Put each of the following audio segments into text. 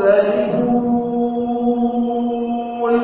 مختلفون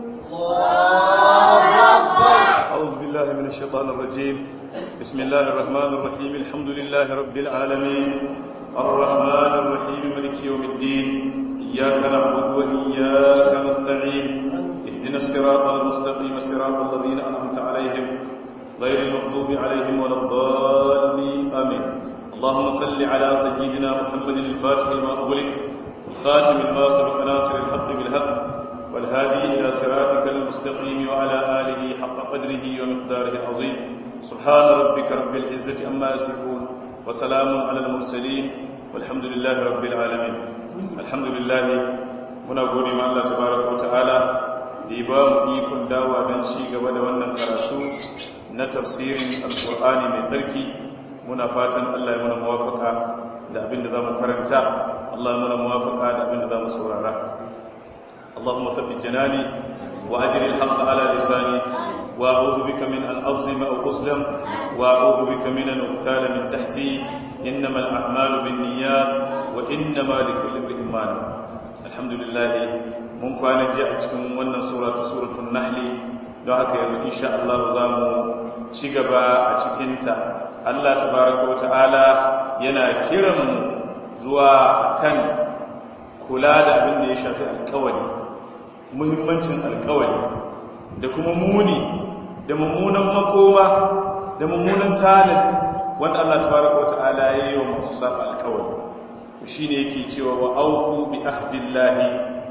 أعوذ بالله من الشيطان الرجيم بسم الله الرحمن الرحيم الحمد لله رب العالمين الرحمن الرحيم ملك يوم الدين إياك نعبد وإياك نستعين اهدنا الصراط المستقيم صراط الذين أنعمت عليهم غير المغضوب عليهم ولا الضالين آمين اللهم صل على سيدنا محمد الفاتح لما أغلق الخاتم لما سبق ناصر الحق بالحق والهادي إلى صراطك المستقيم وعلى آله حق قدره ومقداره العظيم سبحان ربك رب العزة أما يصفون وسلام على المرسلين والحمد لله رب العالمين الحمد لله muna gode ma Allah tabaraka wa ta'ala da ya ba mu ikon dawa don ci gaba da wannan karatu na tafsirin alkur'ani mai tsarki muna fatan Allah ya muna muwafaka da abin da za mu karanta Allah ya muna muwafaka da abin da za mu saurara اللهم ثبت جناني وأجر الحق على لساني وأعوذ بك من أن أظلم أو أظلم وأعوذ بك من أن أغتال من تحتي إنما الأعمال بالنيات وإنما لكل امرئ ما نوى الحمد لله mun kwana ji a cikin wannan sura ta suratul nahli don haka yanzu insha Allah za mu ci gaba a cikinta Allah tabaraka wa ta'ala yana kiran mu zuwa kan kula da abin da ya shafi alkawari muhimmancin alkawari da kuma muni da mummunan makoma da mummunan tanadi wanda Allah tabaraka wata'ala ya yi wa masu saba alkawari shi ne yake cewa wa aufu bi ahdillahi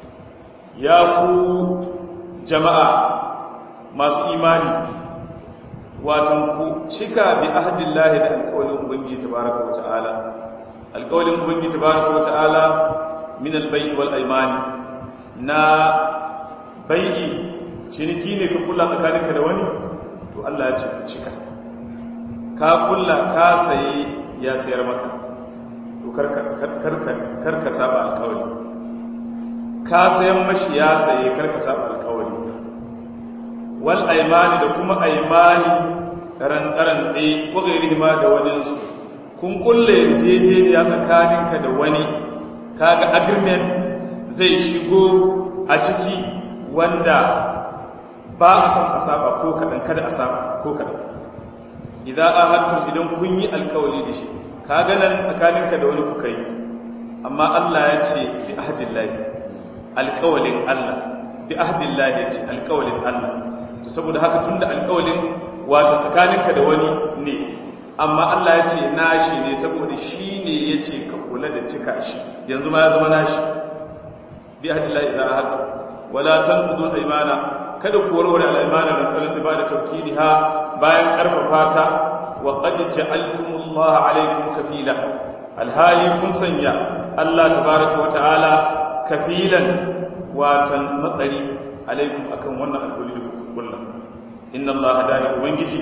ya ku jama'a masu imani watan ku cika bi ahdillahi da alkawarin ubangiji tabaraka wata'ala alkawarin ubangiji tabaraka wata'ala min albai wal aimani na bai'i ciniki ne ka kula tsakaninka da wani to Allah ya ce ku cika ka kula ka saye ya sayar maka to karka saba alkawari ka sayan mashi ya saye karka saba alkawari wal aimani da kuma aimani rantsarantse ko gairi ma da waninsu kun kulle yarjejeniya tsakaninka da wani kaga agreement zai shigo a ciki wanda ba a son a saba ko kaɗan kada a saba ko kaɗan idan a hattun idan kun yi alkawali da shi kaga nan tsakaninka da wani kuka yi amma Allah ya ce bi ahdillahi alkawalin Allah bi ahdillahi ya ce alkawalin Allah to saboda haka tunda alkawalin wato tsakaninka da wani ne amma Allah ya ce nashi ne saboda shi ne ya ce ka kula da cika shi yanzu ma ya zama nashi bi hadillahi idza ahadtu wala tanqudul aymana kada ku warware al-aymana da tsarin ibada tawkidiha bayan karfafa ta wa qad ja'altumullaha alaykum kafila alhali kun sanya Allah tabaaraka wa ta'ala kafilan watan matsari alaikum akan wannan alƙawari da kuka kulla inna Allah dahi ubangiji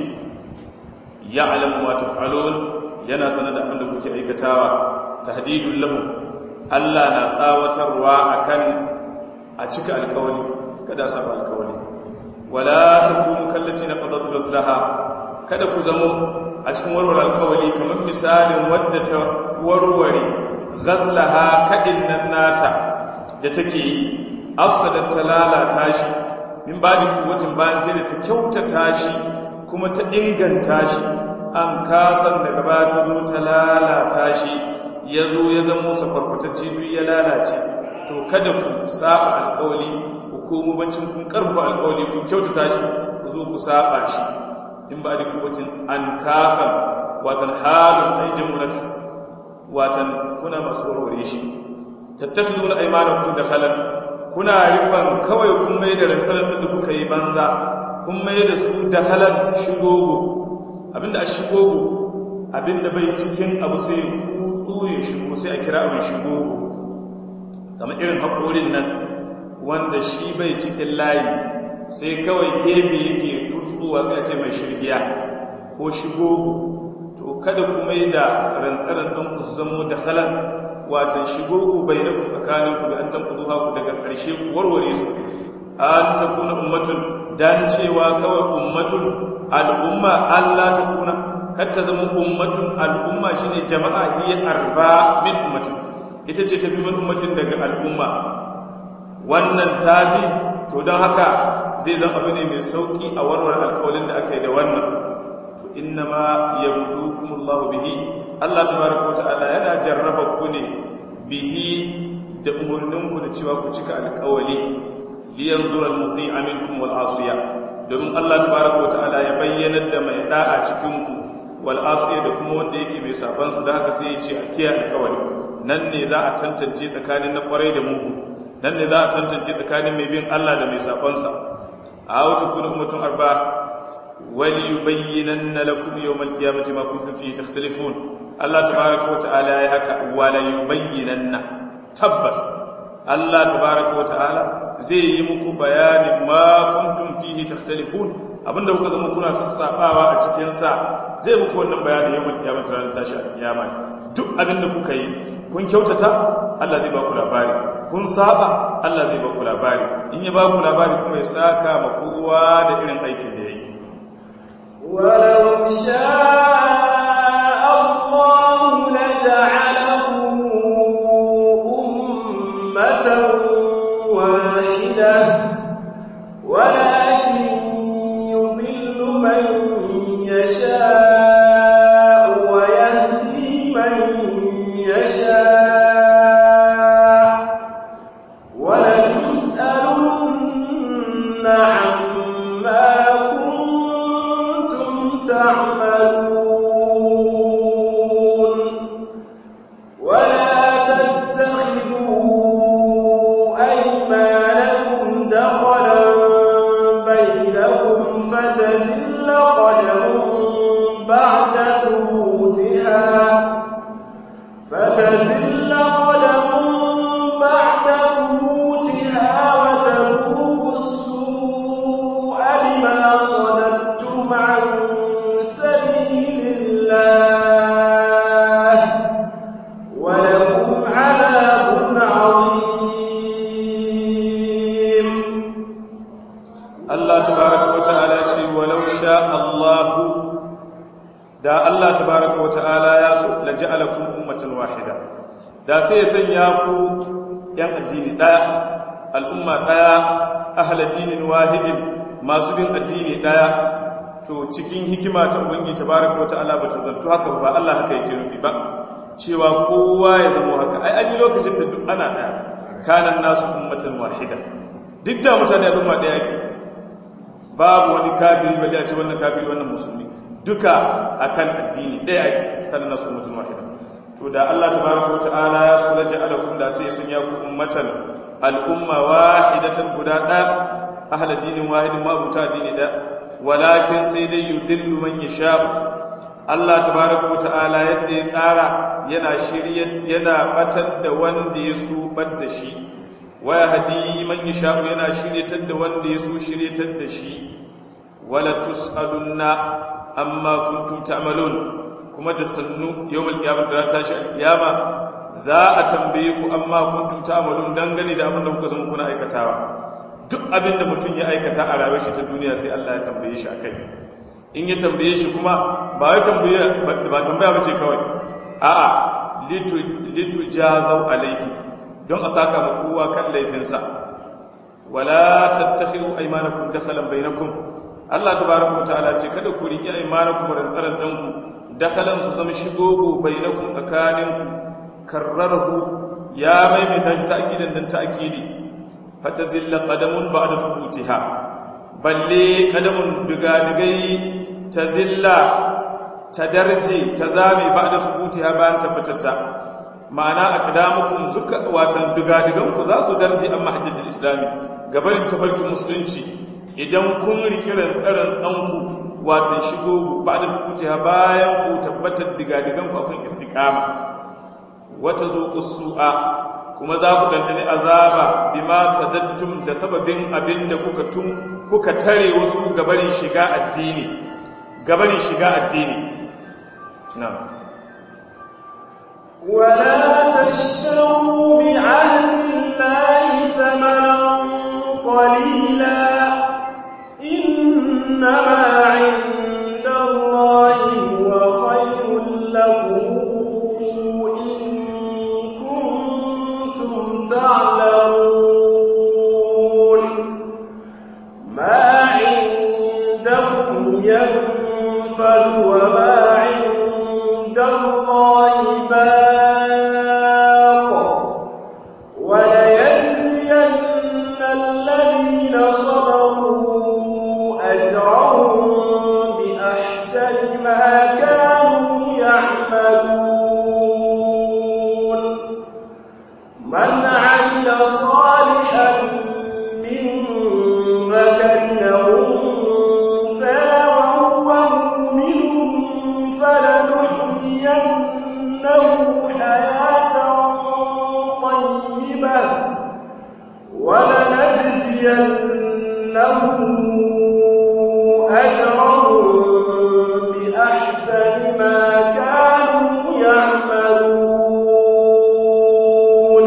ya'lamu ma taf'alun yana sanar da abin da kuke aikatawa tahdidul lahu Allah na tsawatarwa akan a cika alkawali kada saba alkawali wala takunu kallati na qadat ghazlaha kada ku zamo a cikin warware alkawali kamar misalin wadda ta warware ghazlaha kadin nan nata da take yi afsadat ta lalata shi min badi kuwatin bayan sai da ta kyautata shi kuma ta inganta shi an kasan daga ba ta zo ta lalata shi ya zo ya zama sakwarkwatacce duk ya lalace to kada ku saba alkawali ku komo bancin kun karfa alkawali kun kyautata shi ku zo ku saba shi in ba da kuwacin an kafa watan halin aijin mulat watan kuna masu warware shi tattafi nuna aimanakun da halar kuna rikon kawai kun mai da rankarar da kuka yi banza kun mai da su da halar shigogo abinda a shigogo abinda bai cikin abu sai kutsu ya shigo sai a kira abin shigogo kamar irin haƙorin nan wanda shi bai cikin layi sai kawai gefe yake tutsuwa sai a ce mai shirgiya ko shigogo to kada ku mai da rantsarantsan ku su zama da halar watan shigogo bai na tsakaninku da an tankudu haku daga ƙarshe warware su an ta kuna ummatun dan cewa kawai ummatun al'umma Allah ta kuna kar ta zama ummatun al'umma shine jama'a hiya arba min ummatun ita ce tafi min ummatin daga al'umma wannan tafi to don haka zai zama abu ne mai sauki a warware alkawalin da aka yi da wannan to inna ma yablukumullahu bihi Allah tabaraka wa ta'ala yana jarraba ku ne bihi da umarninku da cewa ku cika alkawali liyanzura al-muqi'a minkum wal asiya domin Allah tabaraka wa ta'ala ya bayyana da mai da'a cikin ku wal asiya da kuma wanda yake mai saban su da haka sai ya ce a kiyaye alkawali nan ne za a tantance tsakanin na kwarai da mugu nan ne za a tantance tsakanin mai bin Allah da mai sabansa a wata kuna ummatun arba wali yubayyinanna lakum yawmal qiyamati ma kuntum fihi takhtalifun Allah tabaaraka wa ta'ala ya haka wala yubayyinanna tabbas Allah tabaaraka wa ta'ala zai yi muku bayanin ma kuntum fihi takhtalifun abinda kuka zama kuna sassabawa a cikin sa zai muku wannan bayanin yawmal qiyamati ranar tashi alkiyama duk abinda kuka yi kun kyautata Allah zai ba ku labari kun saba Allah zai ba ku labari in ya ba ku labari kuma ya saka ma kowa da irin aikin da ya yi ولو شاء الله لجعلهم أمة واحدة ولكن يضل من يشاء ويهدي من يشاء ولتسألن عما كنتم تعملون ولا تتخذوا أيمانكم دخلا بينكم فتزل قدم بعد ثبوتها فتزل قدم بعد ثبوتها وتذوقوا السوء بما صددتم عن سبيل الله ولكم عذاب عظيم Allah tabaraka wa ta'ala ce walau sha Allahu da Allah tabaraka wa ta'ala ya so la ja'alakum ummatan wahida da sai ya sanya ku yan addini daya al'umma daya ahla dinin wahidin masu bin addini daya to cikin hikima ta ubangi tabaraka wa ta'ala bata zanto haka ba Allah haka yake nufi ba cewa kowa ya zama haka ai an yi lokacin da duk ana daya kanan nasu ummatan wahida duk da mutane al'umma daya ke babu wani kafiri bali a ce wannan kafiri wannan musulmi duka akan addini ɗaya ake kan nasu mutum wahida to da Allah tabaraka wata'ala ya so la ja'alakum da sai sun ya ku ummatan al'umma wahidatan guda ɗaya ahla dinin wahidin ma buta dini da walakin sai dai yudillu man yasha Allah tabaraka wata'ala yadda ya tsara yana shirye yana batar da wanda ya so da shi waya hadi man yasha yana shiryatar da wanda ya so shiryatar da shi wala tusalunna amma kuntum ta'malun kuma da sannu yawmul qiyamati za ta tashi alqiyama za a tambaye ku amma kuntum ta'malun dangane da abin da kuka zama kuna aikatawa duk abin da mutum ya aikata a rayuwar shi ta duniya sai Allah ya tambaye shi akai in ya tambaye shi kuma ba ya tambaye ba tambaya bace kawai a'a litu litu jazau alaihi don a saka ma kowa kan laifinsa wala tattakhiru aymanakum dakhalan bainakum Allah tabaaraka wa ta'ala ce kada ku riki aymanakum rantsaran tsanku dakhalan su zama shigogo bainakum tsakaninku karrarhu ya maimaita shi ta'kidan dan ta'kidi fata zilla qadamun ba'da thubutiha balle qadamun digadigai ta zilla ta darje ta zame ba'da thubutiha bayan tabbatatta ma'ana aqdamukum zuka watan digadigan ku za su darje amma hajjatul islami gabarin tafarkin musulunci idan kun riki rantsaran tsanku watan shigo ba'da thubutiha bayan ku tabbatar digadigan ku akan istiqama wata zuqus su'a kuma za ku dandane azaba bima sadattum da sababin abinda kuka tun kuka tare wasu gabarin shiga addini gabarin shiga addini na'am ولا تشتروا بعهد الله ثمنا قليلا إنما عند الله هو خير لكم إن لنجزينهم أجرهم بأحسن ما كانوا يعملون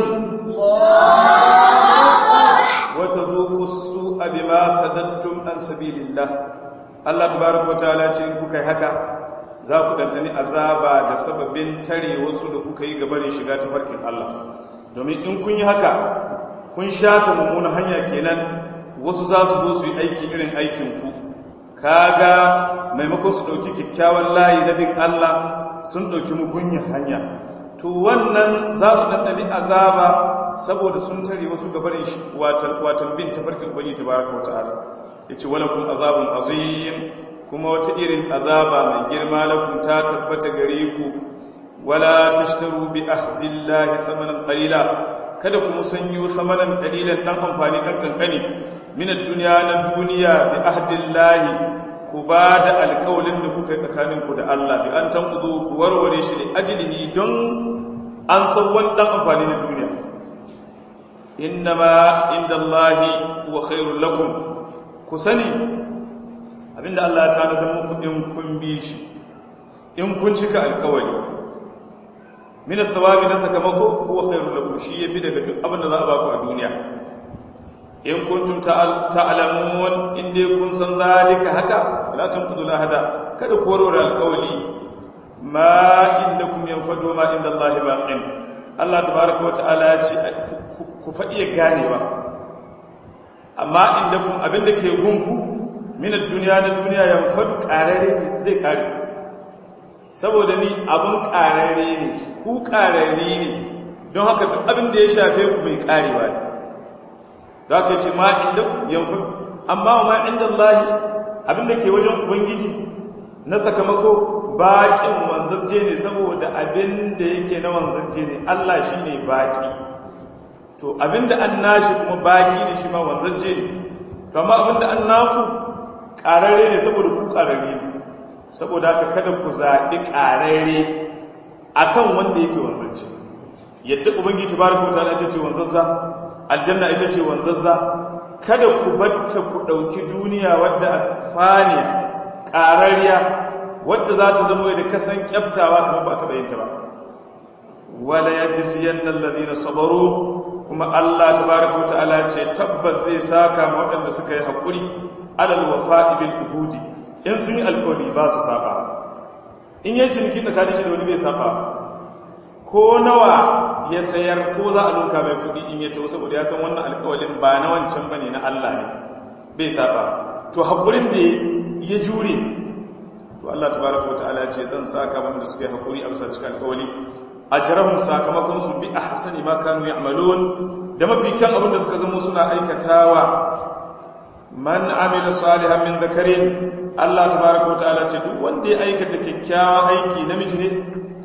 وتذوقوا السوء بما صددتم عن سبيل الله Allah tabaraka wataala ce in kuka yi haka za ku dandani azaba da sababin tare wasu da kuka yi gabarin shiga ta farkin Allah domin in kun yi haka kun shata mummunan hanya kenan wasu za su zo su yi aiki irin aikin ku kaga maimakon su dauki kyakkyawan layi na bin Allah sun dauki mugunyin hanya to wannan za su dandani azaba saboda sun tare wasu gabarin shi watan watan bin tafarkin ubangiji tabaraka wataala yace walakum azabun azim kuma wata irin azaba mai girma lakum ta tabbata gare ku wala tashtaru bi ahdillahi thamanan qalila kada ku musanyo thamanan qalilan dan amfani dan kankani min ad-dunya na duniya bi ahdillahi ku ba da alƙawalin da kuka yi tsakanin ku da Allah bi an tanqudu ku warware shi da ajlihi don an san wani dan amfani na duniya innama indallahi huwa khairul lakum ku sani abinda Allah ya tanadar muku in kun bi shi in kun cika alkawari min athawabi na sakamako huwa khairul lakum shi yafi daga duk abinda za a baku a duniya in kuntum ta'lamun in dai kun san zalika haka fala tunqudul hada kada ku warware alkawari ma indakum yanfadu ma inda Allah baqin Allah tabaaraka wa ta'ala ya ce ku faɗi ganewa amma inda kun abinda ke gunku minar duniya na duniya ya faɗu ƙarare ne zai ƙare saboda ni abin ƙarare ne ku ƙarare ne don haka duk abinda ya shafe ku mai ƙarewa ne da aka ce ma inda ku yan faɗu amma wa ma inda Allah abinda ke wajen ubangiji na sakamako baƙin wanzarje ne saboda abinda yake na wanzarje ne Allah shi ne baƙi to abinda an nashi kuma baki ne shi ma wanzance ne to amma abinda an naku ƙararre ne saboda ku ƙararre ne saboda haka kada ku zaɓi ƙararre akan wanda yake wanzance yadda ubangiji tabaraka wataala ita ce wanzazza aljanna ita ce wanzazza kada ku batta ku ɗauki duniya wadda fani ƙararriya wadda za ta zama da kasan kyaftawa kamar ba ta bayyanta ba wala yajziyanna alladhina sabaru kuma Allah tabaraka wa ta'ala ce tabbas zai saka ma waɗanda suka yi haƙuri alal wafa'i bil uhudi in sun yi alƙawari ba su saba in yi ciniki tsakanin shi da wani bai saba ko nawa ya sayar ko za a lunka mai kuɗi in ya tawo saboda ya san wannan alƙawarin ba na wancan bane na Allah ne bai saba to haƙurin da ya jure to Allah tabaraka wa ta'ala ce zan saka wanda suka yi haƙuri a bisa cikin alƙawari ajrahum sakamakon su bi ahsani ma kanu ya'malun da mafi kyan abin da suka zama suna aikatawa man amila salihan min dhakarin Allah tabaaraka wa ta'ala ce duk wanda ya aikata kyakkyawan aiki namiji ne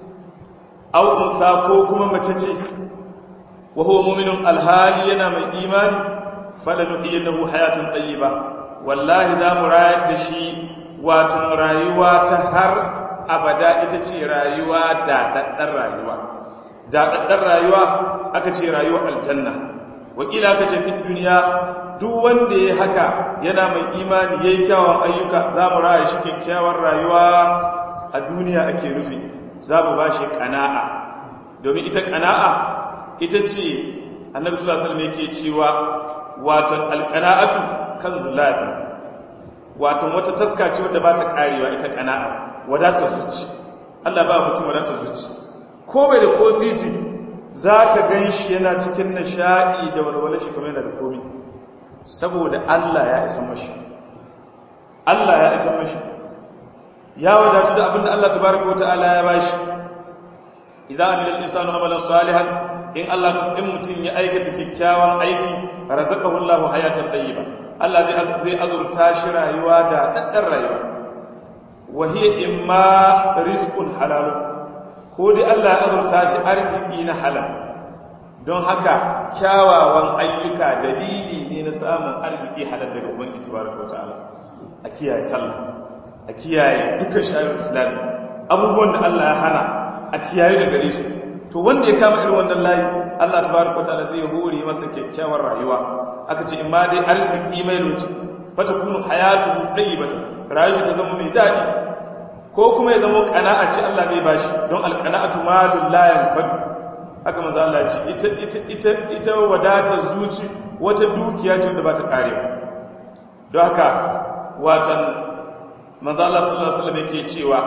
aw untha ko kuma mace ce wa huwa mu'minun alhali yana mai imani falanuhyiyannahu hayatan tayyiba wallahi za mu rayar da shi wato rayuwa ta har abada ita ce rayuwa daɗaɗɗar rayuwa daɗaɗɗar rayuwa aka ce rayuwa aljanna wakila aka ce fi duniya duk wanda ya haka yana mai imani ya yi kyawun ayyuka za mu raya shi kyakkyawar rayuwa a duniya ake nufi za mu ba shi ƙana'a domin ita ƙana'a ita ce annabi sallallahu alaihi yake cewa watan alƙana'atu kan zulafi watan wata taska ce wadda ba ta ƙarewa ita ƙana'a wadatar zuci Allah ba mutum wadatar zuci ko bai da ko sisi za ka gan shi yana cikin nishaɗi da walwale shi kamar yana da komi saboda Allah ya isa mashi Allah ya isa mashi ya wadatu da abinda Allah tabaraka wa ta'ala ya bashi idan amila al-insanu amalan salihan in Allah ta in mutum ya aikata kyakkyawan aiki razaqahu Allahu hayatan tayyiba Allah zai azurta shi rayuwa da daddan rayuwa wahiyya imma rizqun halal ko dai Allah ya azurta shi arziki na halal don haka kyawawan ayyuka dalili ne na samun arziki halal daga ubangiji tabaraka wataala a kiyaye sallah a kiyaye dukkan shayar islami abubuwan da Allah ya hana a kiyaye da gare su to wanda ya kama irin wannan layi Allah tabaraka ta'ala zai hore masa kyakkyawar rayuwa aka ce in ma dai arziki mai lokaci fata kunu hayatu tayyibatan rayuwa ta zama mai dadi ko kuma ya zama qana'a ce Allah zai bashi don alqana'atu malul la yanfadu haka manzo Allah ce ita ita ita ita wadatar zuci wata dukiya ce da ba ta karewa don haka watan manzo Allah sallallahu alaihi wasallam yake cewa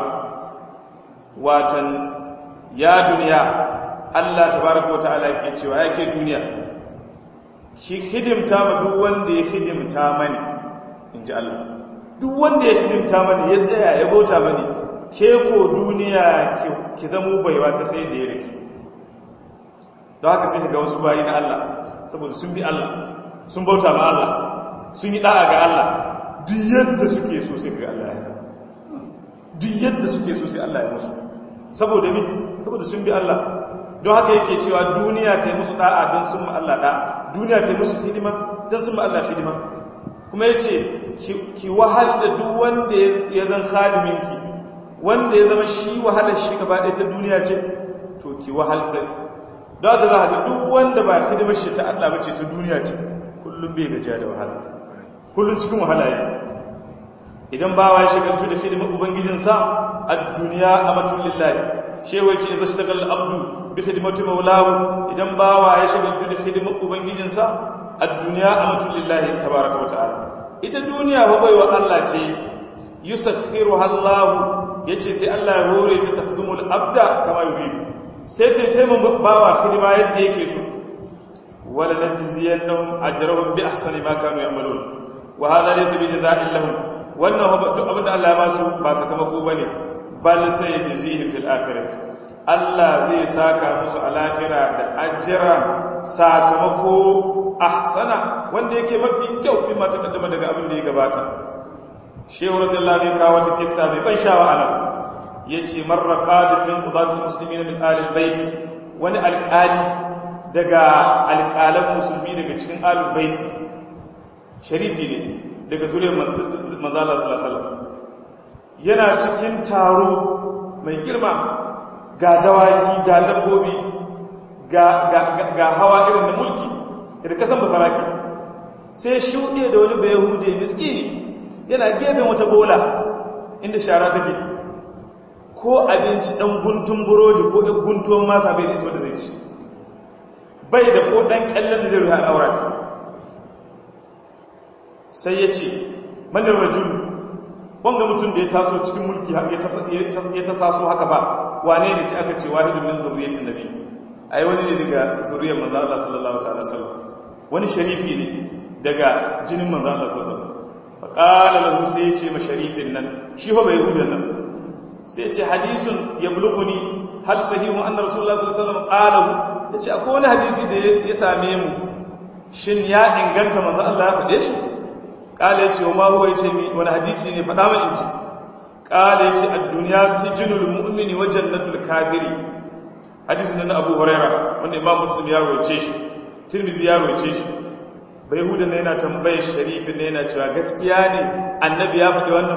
watan ya duniya Allah tabaraka wataala yake cewa yake duniya shi hidimta ma duk wanda ya hidimta mani inji Allah duk wanda ya hidimta mani ya tsaya ya bauta mani ke ko duniya ki zamo baiwa ta sai da ya rike don haka sai ga wasu bayi na Allah saboda sun bi Allah sun bauta ma Allah sun yi da'a ga Allah duk yadda suke so sai ga Allah ya duk yadda suke so sai Allah ya musu saboda ni saboda sun bi Allah don haka yake cewa duniya ta yi musu da'a don sun ma Allah da'a duniya ta yi musu hidima don sun ma Allah hidima kuma ya ce ki wahal da duk wanda ya zan khadiminki wanda ya zama shi wahalar shi gaba ɗaya ta duniya ce to ki wahal sai don haka za a ga duk wanda ba hidimar shi ta Allah bace ta duniya ce kullum bai gajiya da wahala kullum cikin wahala yake idan bawa ya shagaltu da hidimar ubangijinsa a duniya a matulillahi shewai ce zai shagal abdu bi hidimatu maulahu idan bawa ya shagaltu da hidimar ubangijinsa a duniya a matulillahi tabaraka wa ta'ala ita duniya fa baiwa Allah ce yusakhiru Allahu yace sai Allah ya hore ta tahdumul abda kama yuridu sai ce taimun bawa hidima yadda yake so wala najziyannahum ajrahum bi ahsani ma kanu ya'malun wa hadha laysa bi jazaa'in lahum wannan duk abinda Allah ya ba su ba sakamako bane bal sai jazihim fil akhirati Allah zai saka musu a lahira da ajira sakamako ahsana wanda yake mafi kyau in ma takaddama daga abin da ya gabata shehu radiyallahu anhu kawo ta kissa mai ban sha'awa ana yace marra qadim min qudatil muslimin min alil bait wani alqali daga alqalan musulmi daga cikin alil bait sharifi ne daga zuriyar manzo Allah sallallahu alaihi wasallam yana cikin taro mai girma ga dawaki ga dabbobi ga hawa irin na mulki da kasan basaraki sai shuɗe da wani bayahude miskini yana gefen wata bola inda shara take ko abinci ɗan guntun burodi ko ɗan guntun masa bai da ita wadda zai ci bai da ko ɗan ƙyallon da zai ruha al'aurata sai ya ce manin rajulu wanga mutum da ya taso cikin mulki ya ta saso haka ba wane ne sai aka ce wahidun min zurriyatin nabi ai wani ne daga zuriyar manzo Allah sallallahu ta'ala sallam wani sharifi ne daga jinin manzo Allah sallallahu alaihi wasallam fa qala lahu sai ya ce ma sharifin nan shi ho bai hudan nan sai ya ce hadisun yablughuni hal sahihu anna rasulullah sallallahu alaihi wasallam qalahu yace akwai wani hadisi da ya same mu shin ya inganta manzo Allah ya faɗe shi kala ya ce wa mahuwa ya ce wani hadisi ne faɗa mai inji kala ya ce a duniya sijinul mu'mini wa jannatul kafiri hadisi na abu huraira wanda imam muslim ya roce shi tirmidhi ya roce shi bai huda na yana tambayar sharifin na yana cewa gaskiya ne annabi ya faɗi wannan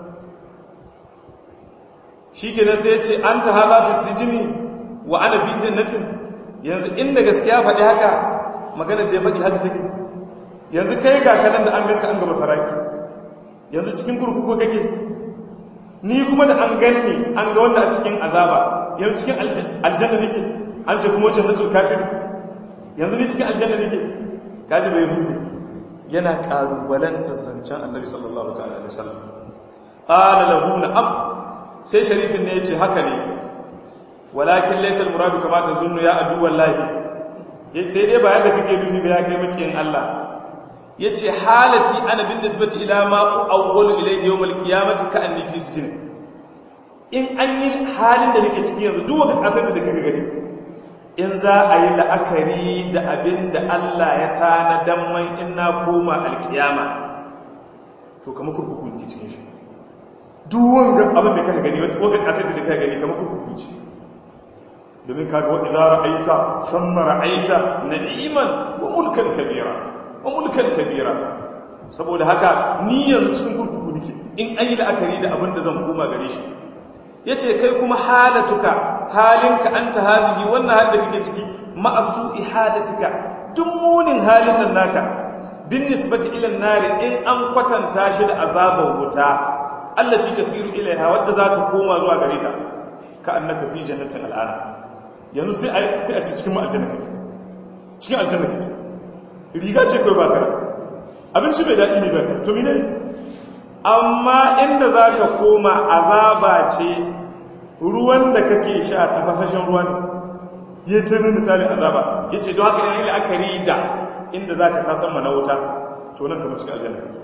shi kenan sai ya ce an ta haɗa fi sijini wa ana fi jannatin yanzu inda gaskiya faɗi haka maganar da ya faɗi haka take yanzu kai ga kanan da an ganka an gaba saraki yanzu cikin kurkuku kake ni kuma da an ganni an ga wanda a cikin azaba yanzu cikin aljanna nake an ce kuma wacce zatul kafir yanzu ni cikin aljanna nake kaji bai hudu yana kalubalantar zancen annabi sallallahu ta'ala alaihi wasallam qala lahu na'am sai sharifin ne yace haka ne walakin laysa al-muradu kama tazunnu ya adu wallahi sai dai ba yadda kake nufi ba ya kai makiyin Allah ya ce halati ana bin nisbati ila ma'u awwalu ilayhi yawmal qiyamati ka anni fi sijin in an yi halin da nake ciki yanzu duk wanda kasar da kake gani in za a yi la'akari da abin da Allah ya tana dan man in na koma alkiyama to kamar kurkuku ne cikin shi duk wanda abin da kake gani wanda kasar da kake gani kamar kurkuku ce domin kaga wa idza ra'aita thumma ra'aita na'iman wa mulkan kabira wa mulkan kabira saboda haka ni yanzu cikin kurkuku nake in an yi la'akari da abin da zan koma gare shi yace kai kuma halatuka halinka anta hazihi wannan halin da kake ciki ma'asu ihadatika duk munin halin nan naka bin nisbati ila nari in an kwatanta shi da azabar wuta allati tasiru ilaiha wadda zaka koma zuwa gare ta ka annaka fi jannatin al'ana yanzu sai a sai a ci cikin aljanna kake cikin aljanna kake riga ce kai baka abinci bai daɗi ne baka to mene amma inda zaka koma azaba ce ruwan da kake sha tafasashen ruwan ya tuni misali azaba yace don haka ne la'akari da inda zaka tasan mana wuta to nan kuma cikin aljanna kake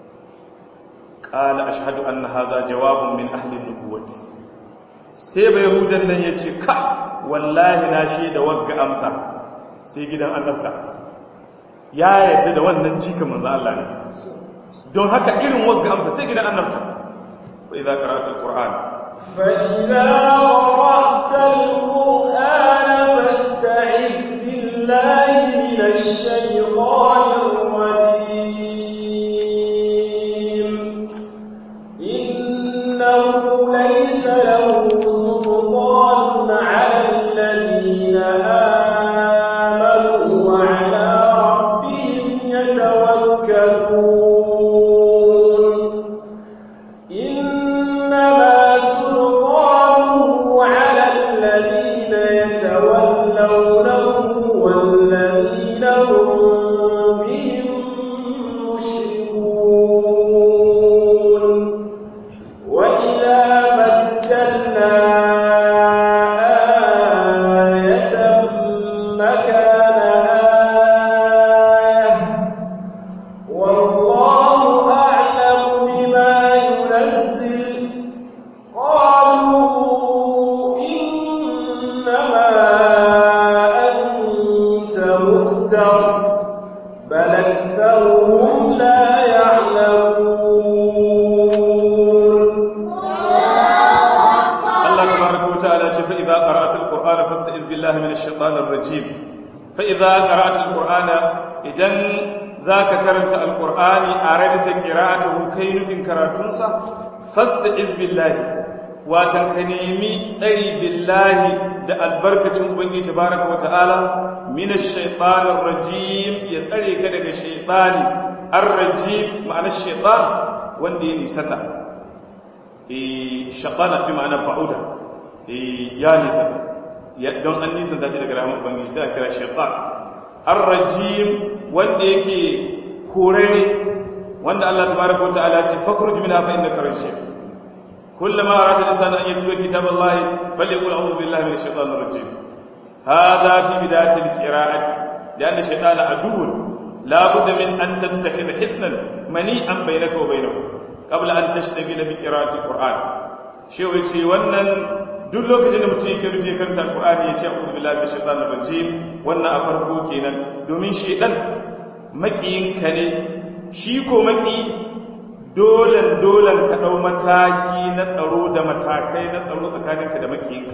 qala ashhadu anna hadha jawabun min ahli an-nubuwati sai bai yahudan nan yace ka wallahi na shaida wagga amsa sai gidan annabta ya yadda da wannan jika manzo Allah ne don haka irin wagga amsa sai gidan annabta wa idza qara'ta al-qur'an fa idza qara'ta al-qur'ana fasta'id billahi minash shaytanir rajim innahu laysa lahu sultanun 'ala alladhina amanu wa 'ala rabbihim yatawakkalun إنما سلطانه على الذين يتولونه والذين هم بهم مشركون وإذا بدلنا آية مكان آية والله أعلم بما ينزل قالوا إنما أنت مفتر بل أكثرهم لا يعلمون Allah tabaraka wa ta'ala ce fa idza qara'ta al-qur'ana fasta'iz billahi minash shaitanir rajim fa idza qara'ta al-qur'ana idan zaka karanta al-qur'ani aradta qira'atuhu kai nufin karatunsa fasta'iz billahi watan ka nemi tsari billahi da albarkacin ubangiji tabaraka wa ta'ala minash shaitanir rajim ya tsare ka daga shaytani ar-rajim ma'anar shaytan wanda ya nisata shaɓana bi ma'ana ba'uda ya nisata don an nisanta shi daga rahama ubangiji sai a kira shaɓan ar-rajim wanda yake korare wanda Allah tabaraka wa ta'ala ce fakhruj min hafa innaka rajim kullama arada al-insanu an yatluba kitab Allah falyaqul a'udhu billahi minash shaitanir rajim hadha fi bidayati al-qira'ati لأن الشيطان عدو لا بد من أن تتخذ حسنا منيئا بينك وبينه qabla an tashtagila bi qira'ati alquran shehu yace wannan duk lokacin da mutum yake rubuce karanta alqurani yace a'udhu billahi minash shaitanir rajim wannan a farko kenan domin shedan makiyin ka ne shi ko maki dolan dolan ka dau mataki na tsaro da matakai na tsaro tsakaninka da makiyinka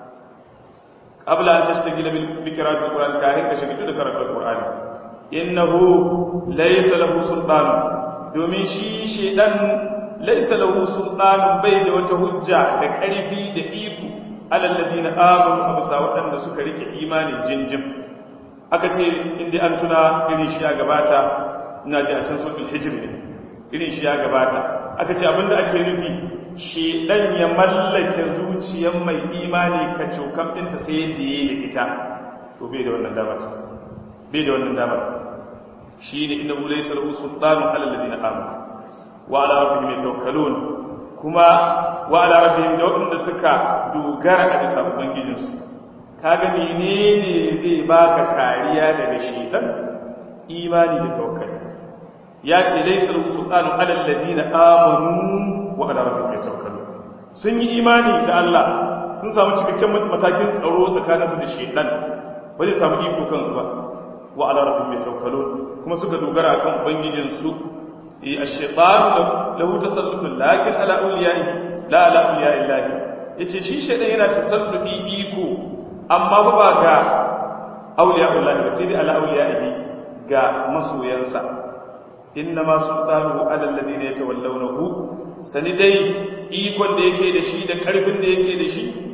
qabla an tashtagila bi qira'ati alquran kahin ka shiga da karatu alqurani innahu laysa lahu sultanun domin shi shedan laisa lahu sultanun bai da wata hujja da ƙarfi da iko alal ladina amanu absa waɗanda suka rike imanin jinjin aka ce inda an tuna irin shi ya gabata ina ji a can suratul hijr ne irin shi ya gabata aka ce abinda ake nufi shedan ya mallake zuciyar mai imani ka cokan ɗinta sai yadda yayi da ita to bai da wannan damar bai da wannan damar shi ne inda bulai sarhu sultanun alalladina amanu wa ala rabbihim yatawakkalun kuma wa ala rabbihim da waɗanda suka dogara a bisa ubangijinsu kaga menene zai baka kariya daga shedan imani da tawakkali ya ce laysa lahu sultanun alalladina amanu wa ala rabbihim yatawakkalun sun yi imani da Allah sun samu cikakken matakin tsaro tsakaninsu da shedan ba zai samu iko kansu ba wa ala rabbihim yatawakkalun kuma suka dogara kan ubangijinsu ash-shaytan lahu tasallukun lakin ala awliyaihi la ala awliyaillahi yace shi shaytan yana tasallubi iko amma ba ba ga awliyaillahi sai dai ala awliyaihi ga masoyansa inna ma sultanuhu ala alladhina yatawallawnahu sani dai ikon da yake da shi da karfin da yake da shi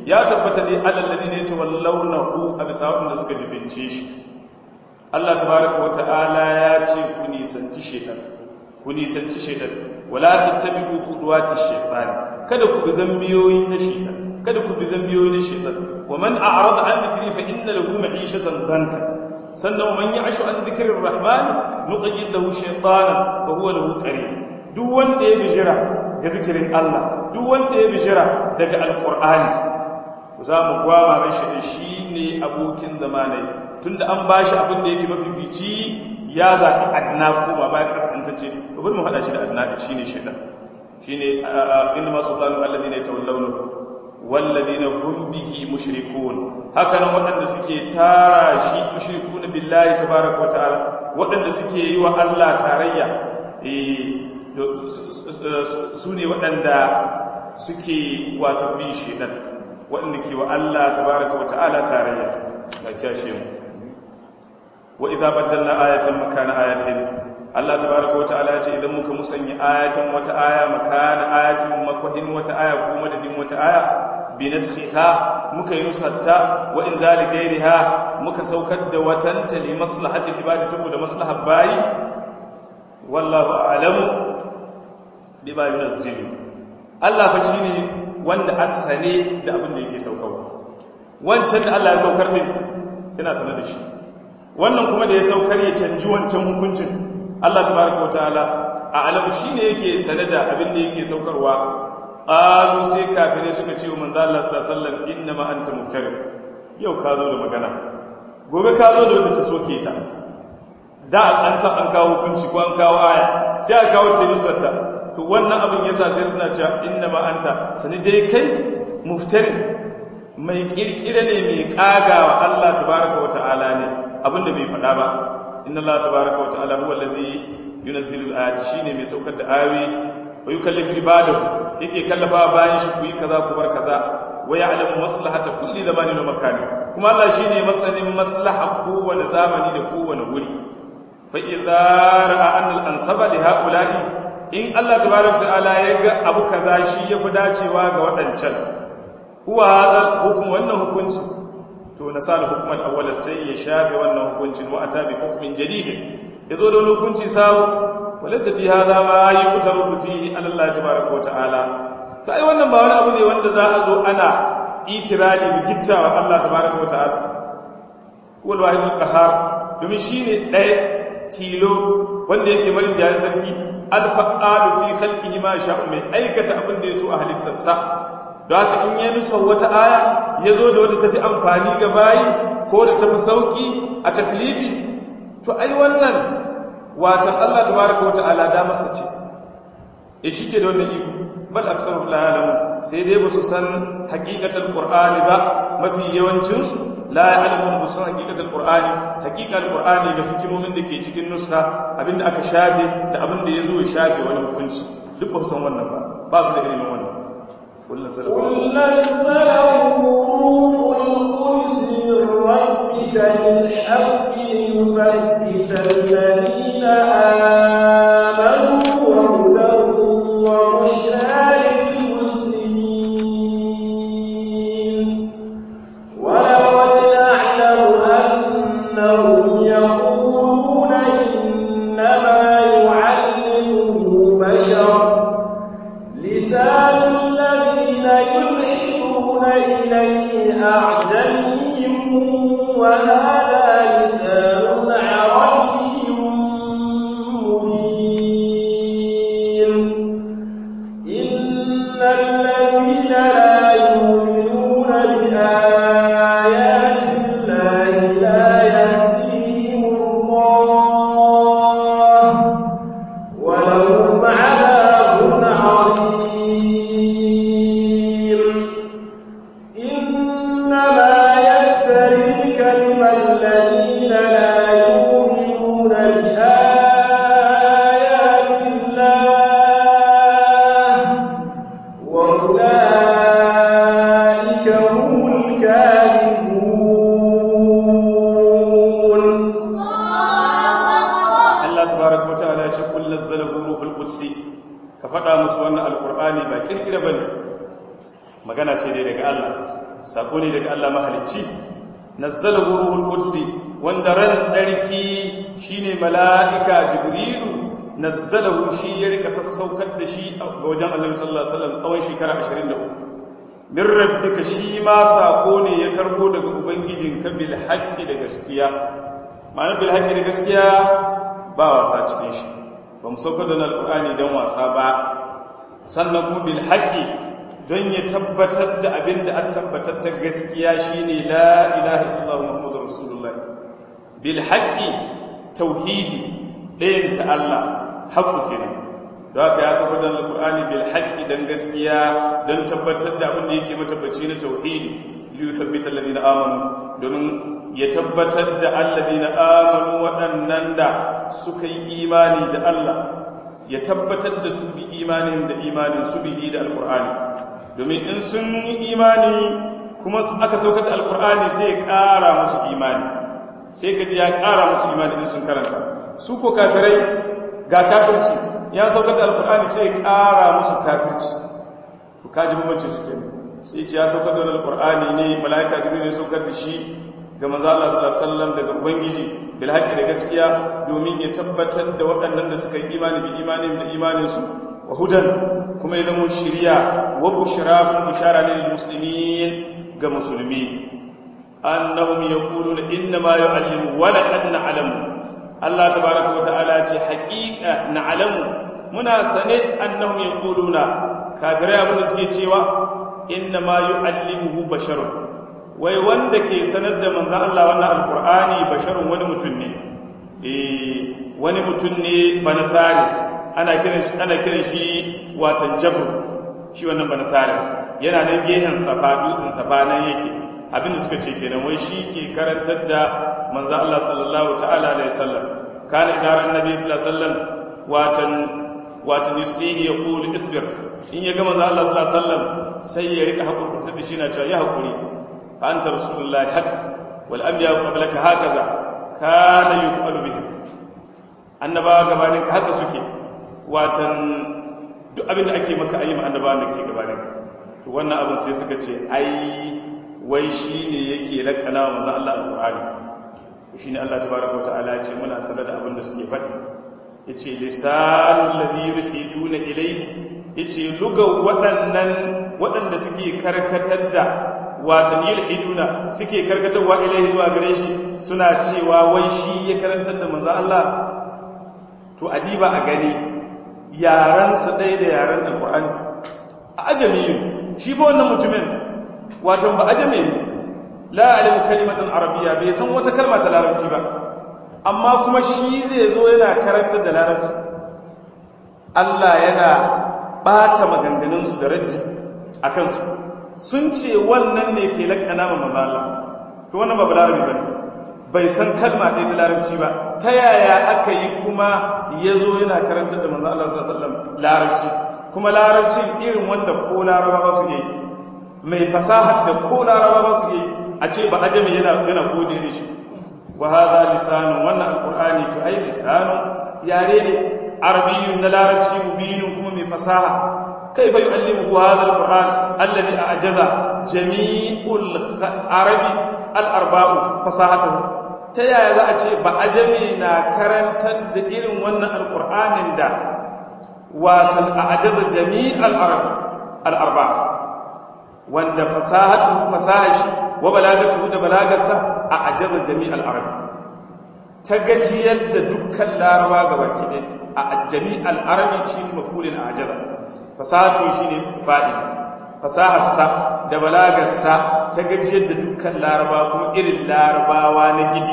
ya tabbata ne alal ladina yatawallawnahu a bisa wanda suka jibince shi Allah tabaaraka wa ta'ala ya ce ku nisanci shaytan ku nisanci shaytan wala tattabi'u khutuwati shaytan kada ku bi zambiyoyi na shaytan kada ku bi zambiyoyi na shaytan wa man a'rada an dhikri fa inna lahu ma'ishatan danka sannan man ya'shu an dhikri ar-rahman nuqayyid lahu shaytanan wa huwa lahu qarin duk wanda ya bijira ga zikirin Allah duk wanda ya bijira daga alqur'ani za mu gwama mai shi shi ne abokin zamanai tunda an bashi abin da yake mafifici ya zaɓi adna kuma ba kaskantacce bari mu haɗa shi da adna shi ne shaidan shi ne inda masu planu allazi ne tawallawna wallazi na hum bihi mushrikun haka nan waɗanda suke tara shi mushrikun billahi tabaraka wa ta'ala waɗanda suke yi wa Allah tarayya su ne waɗanda suke wato bin shaidan waɗanda ke wa Allah tabaraka wa ta'ala tarayya na kyashe mu wa iza baddalna ayatan makana ayatin Allah tabaraka wa ta'ala ya ce idan muka musanya ayatan wata aya makana ayatin makwahin wata aya ko madadin wata aya bi naskhiha muka yi nusatta wa in zali gairiha muka saukar da watanta li maslahatil ibadi saboda maslahar bayi wallahu a'lamu bima yunazzilu Allah fa shine wanda asale da abin da yake saukarwa wancan da Allah ya saukar min ina sanar da shi wannan kuma da ya saukar ya canji wancan hukuncin Allah tabaraka wataala a alamu shine yake sanar da abin da yake saukarwa qalu sai kafirai suka ce wa manzo Allah sallallahu alaihi wasallam inna ma anta muftarin yau ka zo da magana gobe ka zo da wata ta soke ta da an san an kawo hukunci ko an kawo aya sai a kawo ta nusarta to wannan abin yasa sai suna cewa inna ma anta sani dai kai muftarin mai kirkire ne mai kagawa Allah tabaraka wa ta'ala ne abinda bai faɗa ba inna Allah tabaraka wa ta'ala huwa allazi yunazzilu al-ayati shine mai saukar da ayoyi wa yukallifu ibadahu yake kallafa bayan shi ku yi kaza ku bar kaza wa ya'lamu maslahata kulli zamanin wa makani kuma Allah shine masanin maslaha kowane zamani da kowane wuri fa idza ra'a an al-ansaba li ha'ula'i in Allah tabaraka wa ta'ala ya ga abu kaza shi yafi dacewa ga waɗancan huwa hadal hukum wannan hukunci to nasal hukm al-awwal sai ya shafe wannan hukuncin wa ata bi hukmin jadid yazo da hukunci sabo walaysa fi hadha ma yutaru fihi ala Allah tabaaraka wa ta'ala to ai wannan ba wani abu ne wanda za a zo ana itirali bi gittawa Allah tabaaraka wa ta'ala wal wahid al-qahar domin shine ɗaya tilo wanda yake marin jihar sarki al-fa'alu fi khalqihi ma sha'u mai aikata abin da yaso a halittarsa da haka in ya nusa wata aya ya zo da wata tafi amfani ga bayi ko da tafi sauki a taklifi to ai wannan watan Allah tabaraka wa ta'ala da masa ce e shike da wannan iko bal aktharu la ya'lamu sai dai ba su san haqiqatul qur'ani ba mafi yawancin su la ya'lamu ba su san haqiqatul qur'ani haqiqatul qur'ani da hikimomin da ke cikin nuska abinda aka shafe da abinda ya zo ya shafe wani hukunci duk ba su san wannan ba ba su da ilimin wannan قل نزله قل نزله روح القدس من ربك بالحق ليثبت الذين آمنوا وهدى وبشرى للمسلمين ولقد نعلم أنهم يقولون إنما يعلمه بشر لسان الذين يلحدون إليه أعجمي وهذا لسان عربي مبين إن الذين لا يؤمنون بآيات الله لا يهديهم الله ولهم عذاب عظيم إنما يفتري الكلم الذين لا يؤمنون بآيات الله وأولئك هم الكاذبون Allah tabaraka wa ta'ala ya ce kul nazzalahu ruhul qudsi ka faɗa musu wannan alqur'ani ba kirkira bane magana ce dai daga Allah sako ne daga Allah mahalicci nazzalahu ruhul qudsi wanda ran tsarki shine mala'ika jibrilu nazzalahu shi ya rika sassaukar da shi ga wajen Annabi sallallahu alaihi wasallam tsawon shekara 23 min rabbika shi ma sako ne ya karbo daga ubangijinka bil haqqi da gaskiya ma'ana bil haqqi da gaskiya ba wasa cikin shi ba mu saukar da alqur'ani dan wasa ba sannan kuma bil haqqi don ya tabbatar da abin da an tabbatar ta gaskiya shine la ilaha illallah muhammadur rasulullah bil haqqi tauhidi ɗayan ta Allah haqqu kenan don haka ya saba da alqur'ani bil haqqi dan gaskiya don tabbatar da abin da yake matabbaci na tauhidi li yuthabbita alladhina amanu domin ya tabbatar da alladhina amanu waɗannan da suka yi imani da Allah ya tabbatar da su bi imanin da imanin su bihi da alqur'ani domin in sun yi imani kuma aka saukar da alkur'ani sai ya ƙara musu imani sai gaji ya ƙara musu imani in sun karanta su ko kafirai ga kafirci ya saukar da alkur'ani sai ya ƙara musu kafirci to kaji bambanci su kenan sai ce ya saukar da alkur'ani ne mala'ika gido ne saukar da shi ga manzo Allah sallallahu alaihi wasallam daga ubangiji bil haqqi da gaskiya domin ya tabbatar da waɗannan da suka yi imani bi imanin da imanin su wa hudan kuma ya zama shirya wa bushra bushara lil muslimin ga musulmi annahum yaquluna inna ma yu'allimu wa laqad na'lamu Allah tabaaraka wa ta'ala ce haqiqa na'lamu muna sane annahum yaquluna kafirai abin da suke cewa inna ma yu'allimuhu basharun wai wanda ke sanar da manzon Allah wannan alqur'ani basharun wani mutum ne eh wani mutum ne banasari ana kiran shi ana kiran shi watan jabr shi wannan banasari yana nan gehen safa dutsen safa nan yake abinda suka ce kenan wai shi ke karantar da manzo Allah sallallahu ta'ala alaihi wasallam kana idan annabi sallallahu alaihi wasallam watan watan yuslihi yaqul isbir in ya ga manzo Allah sallallahu alaihi wasallam sai ya rika hakurkunta da shi na cewa ya hakuri fa anta rasulullahi haq wal anbiya qablaka hakaza kana yuf'alu bihim annabawa gabanin ka haka suke watan duk abin da ake maka ayi ma annabawan da ke gabanin ka to wannan abin sai suka ce ai wai shi ne yake lakana wa manzan Allah al-Qur'ani shi ne Allah tabaraka wa ta'ala ya ce muna sanar da abin da suke faɗi ya ce lisanun ladhi yuhiduna ilayhi ya ce luga waɗannan waɗanda suke karkatar da watan yulhiduna suke karkatarwa ilayhi zuwa gare shi suna cewa wai shi ya karantar da manzan Allah to adiba a gani yaransa ɗaya da yaran al-Qur'ani a ajamiyu shi fa wannan mutumin watan ba ajame ne la alimu kalimatan arabiya bai san wata kalma ta larabci ba amma kuma shi zai zo yana karantar da larabci Allah yana bata maganganunsu da raddi a kansu sun ce wannan ne ke lakana ma maza Allah to wannan ba larabi ba ne bai san kalma ɗaya ta larabci ba ta yaya aka yi kuma ya zo yana karantar da maza Allah sallallahu alaihi wasallam larabci kuma larabci irin wanda ko laraba ba su yi mai fasahar da ko laraba ba su yi a ce ba ajami yana yana kode da shi wa hadha lisanun wannan alqur'ani to ai lisanun yare ne arabiyyun na larabci mubinun kuma mai fasaha kaifa yu'allimuhu hadha alqur'an alladhi a'jaza jami'ul arabi al-arba'u fasahatuhu ta yaya za a ce ba ajami na karantar da irin wannan alqur'anin da watan a'jaza jami'al arab al-arba' wanda fasahatu fasahashi wa balagatu da balagarsa a ajaza jami'al arab ta gajiyar da dukkan laraba gabaki ɗaya a jami'al arabi shi mafulin a ajaza fasahatu shi ne faɗi fasaharsa da balagarsa ta gajiyar da dukkan laraba kuma irin larabawa na gidi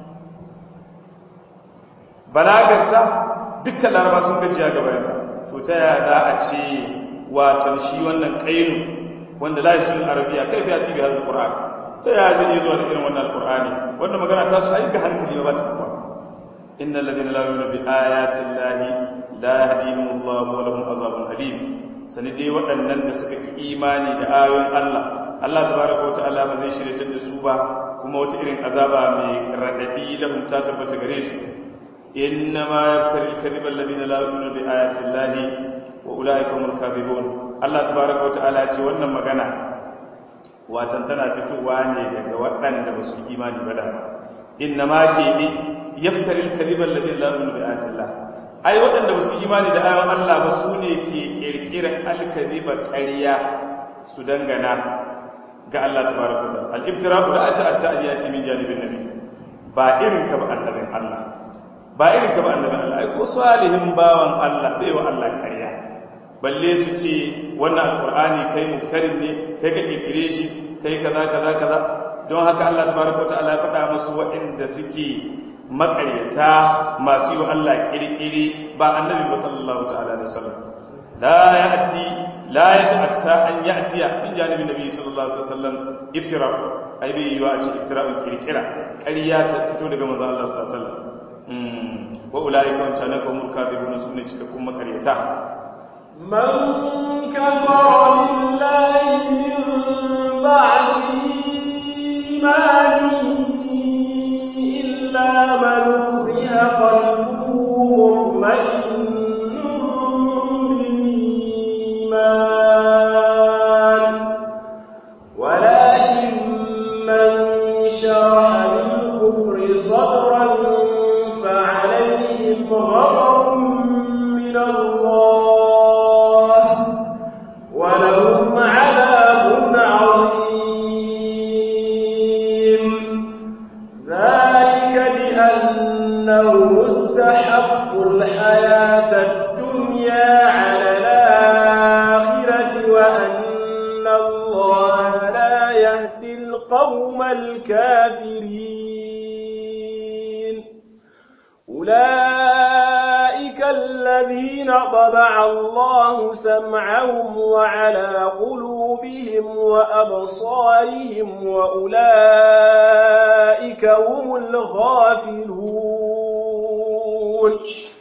balagarsa dukkan laraba sun gajiya gabarinta to ta yada a ce watan shi wannan ƙainu wanda la yasun arabiya kai fa yati bi hadal qur'an ta ya zai iya zuwa da irin wannan alqur'ani wannan magana ta su ayyuka hankali ba ta kuwa innal ladina la yu'minu bi ayati llahi la yahdihim Allahu wa lahum azabun alim sani dai waɗannan da suka ki imani da ayoyin Allah Allah tabaraka wa ta'ala ba zai shirye da su ba kuma wata irin azaba mai radadi lahum ta tabbata gare su inna ma yaftari al-kadhiba alladhina la yu'minu bi ayati llahi wa ulaika humul kadhibun Allah tabaraka wa ta'ala ce wannan magana watan tana fitowa ne daga waɗanda ba su imani ba da inna ma ke bi yaftari al-kadhiba alladhi la yu'minu bi ayatillah ai waɗanda ba su imani da ayoyin Allah ba su ne ke kirkirar al-kadhiba ƙarya su dangana ga Allah tabaraka wa ta'ala al-ibtira'u la ta'atta aliyati min janibin nabi ba irin ka ba annabin Allah ba irin ka ba annabin Allah ai ko salihin bawan Allah bai wa Allah ƙarya balle su ce wannan alqur'ani kai muftarin ne kai ka kirkire shi kai kaza kaza kaza don haka Allah tabaraka wa ta'ala ya faɗa musu waɗanda suke makaryata masu yi wa Allah kirkiri ba annabi ba sallallahu ta'ala alaihi wasallam la ya'ti la yata'atta an ya'tiya min janibi nabi sallallahu alaihi wasallam iftira ai bai yi wa a ce iftira'un kirkira ƙarya ta fito daga manzon Allah sallallahu alaihi wasallam wa ulaika wa tanaka hum kadhibun sunne cikakkun makaryata من كفر بالله من بعد إيمانه إلا من أكره قلبه مطمئن بالإيمان ولكن من شرح بالكفر صدرا فعليهم غضب من الله ولهم عذاب عظيم ذلك بأنه مستحق الحياة الدنيا على الآخرة وأن الله لا يهدي القوم الكافرين أولئك الذين طبع الله سمعهم وعلى قلوبهم وأبصارهم وأولئك هم الغافلون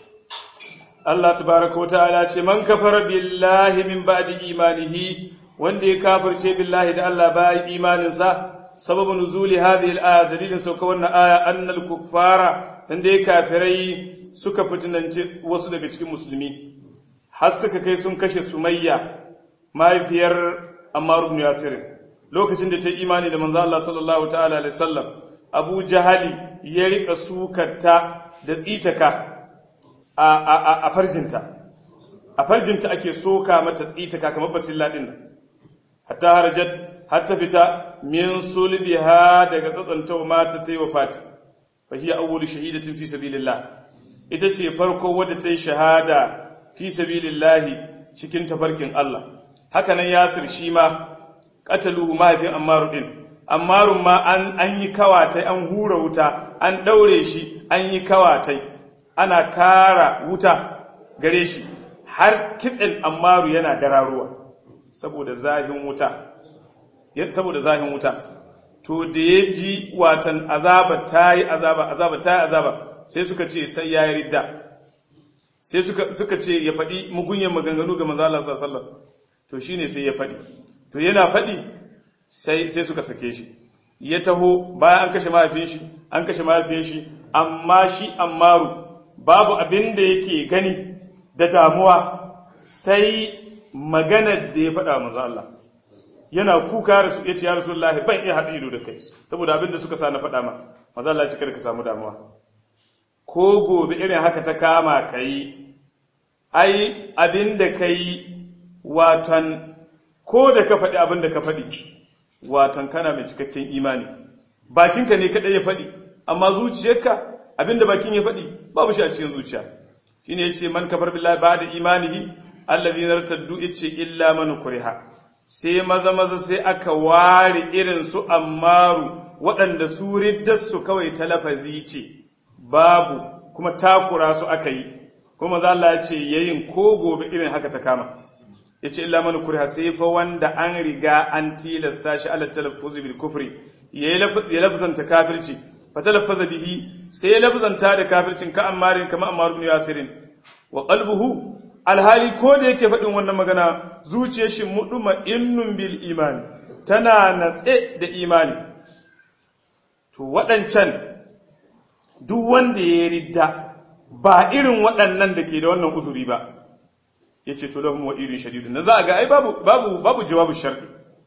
Allah tabaraka wa ta'ala ce man kafara billahi min ba'di imanihi wanda ya kafirce billahi da Allah bayan imaninsa sababu nuzuli hadhihi al-aya dalilin sauka wannan aya annal kuffara san dai kafirai suka fitinance wasu daga cikin musulmi har suka kai sun kashe sumayya mahaifiyar ammar ibn yasir lokacin da ta yi imani da manzo Allah sallallahu ta'ala alaihi wasallam abu jahali ya rika sukarta da tsitaka a farjinta a farjinta ake soka mata tsitaka kamar basilla din hatta harajat hatta fita min sulbiha daga tsatsanta mata ta yi wafati fa hiya awwalu shahidatin fi sabilillah ita ce farko wadda ta yi shahada fi sabilillah cikin tafarkin Allah haka nan yasir shi ma qatalu mahaifin ammaru din ammarun ma an an yi kawatai an hura wuta an daure shi an yi kawatai ana kara wuta gare shi har kitsen ammaru yana dararuwa saboda zahin wuta saboda zahin wuta to da ya ji watan azaba ta yi azaba azaba ta yi azaba sai suka ce sai ya yi ridda sai suka ce ya faɗi mugunyan maganganu ga manzala sallallahu to shine sai ya faɗi to yana faɗi sai suka sake shi ya taho bayan an kashe mahaifin shi an kashe mahaifin shi amma shi ammaru babu abin da yake gani da damuwa sai maganar da ya faɗa manzo Allah yana kuka rasu ya ce ya rasulullahi ban iya haɗa ido da kai saboda abin da suka sa na faɗa ma manzo Allah ya ka samu damuwa ko gobe irin haka ta kama kai ai abin da kai watan ko da ka faɗi abin da ka faɗi watan kana mai cikakken imani bakinka ne kaɗai ya faɗi amma zuciyarka abin da bakin ya faɗi babu shi a cikin zuciya shine yace man kafar billahi ba'da imanihi alladhina irtaddu yace illa man kuriha sai maza maza sai aka ware irin su ammaru waɗanda su riddarsu kawai ta lafazi ce babu kuma takura su aka yi kuma za Allah ya ce yayin ko gobe irin haka ta kama ya ce illa man kuriha sai fa wanda an riga an tilasta shi ala talaffuzi bil kufri ya lafzanta kafirci fa talaffaza bihi sai ya lafzanta da kafircin ka ammarin kama ammar ibn yasirin wa qalbuhu alhali ko da yake faɗin wannan magana zuciyar shi muduma innun bil imani tana natse da imani to waɗancan duk wanda ya ridda ba irin waɗannan da ke da wannan uzuri ba ya ce to lahum wa irin shadidun na za a ga ai babu babu babu jawabu shar'i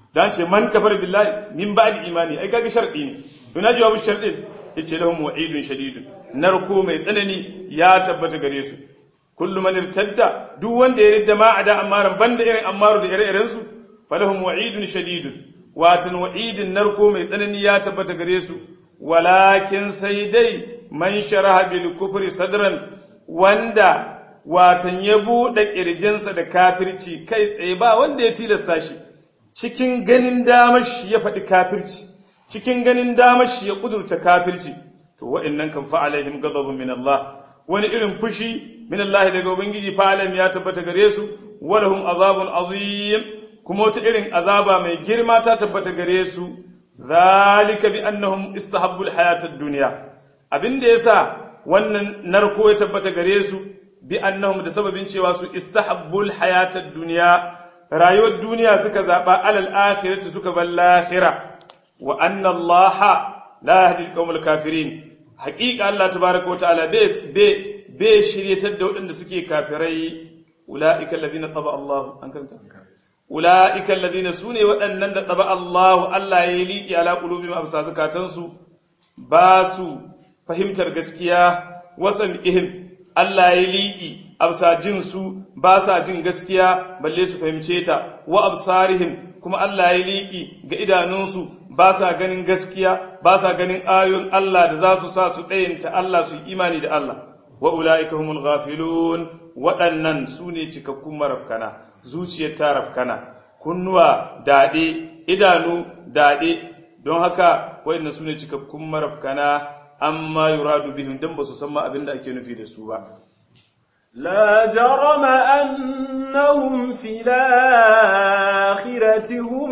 dan ce man kafar billahi min ba'di imani ai kaga sharadi ne to na jawabu sharadin yace lahum wa'idun shadidun narko mai tsanani ya tabbata gare su kullu man irtadda duk wanda ya ridda ma ada amaran banda irin amaru da ire-iren su falahum wa'idun shadidun watan wa'idin narko mai tsanani ya tabbata gare su walakin sai dai man sharaha bil kufri sadran wanda watan ya buɗe ƙirjinsa da kafirci kai tsaye ba wanda ya tilasta shi cikin ganin damar shi ya faɗi kafirci cikin ganin damar shi ya ƙudurta kafirci to wa'annan kan fa'alaihim ghadabun min Allah wani irin fushi min Allah daga ubangiji fa'alam ya tabbata gare su walahum azabun azim kuma wata irin azaba mai girma ta tabbata gare su zalika bi annahum istahabbu alhayata ad-dunya abinda yasa wannan narko ya tabbata gare su bi annahum da sababin cewa su istahabbul hayatad duniya rayuwar duniya suka zaba alal akhirati suka bar lahira wa anna allaha la yahdi alqawmal kafirin haqiqa allah tabaaraka wa ta'ala be be shiryatar da waɗanda suke kafirai ulaika alladhina taba allah an kanta ulaika alladhina sune waɗannan da taba allah allah ya liki ala qulubihim absa zakatansu ba su fahimtar gaskiya wasan ihim Allah ya liƙi absa jin su ba sa jin gaskiya balle su fahimce ta wa absarihim kuma Allah ya liƙi ga idanunsu ba sa ganin gaskiya ba sa ganin ayoyin Allah da za su sa su ɗayanta Allah su imani da Allah wa ula'ika humul ghafilun waɗannan su ne cikakkun marafkana zuciyar ta rafkana kunnuwa daɗe idanu daɗe don haka waɗannan su ne cikakkun marafkana amma yuradu bihim dan ba su san ma abin da ake nufi da su ba لا جرم أنهم في الآخرة هم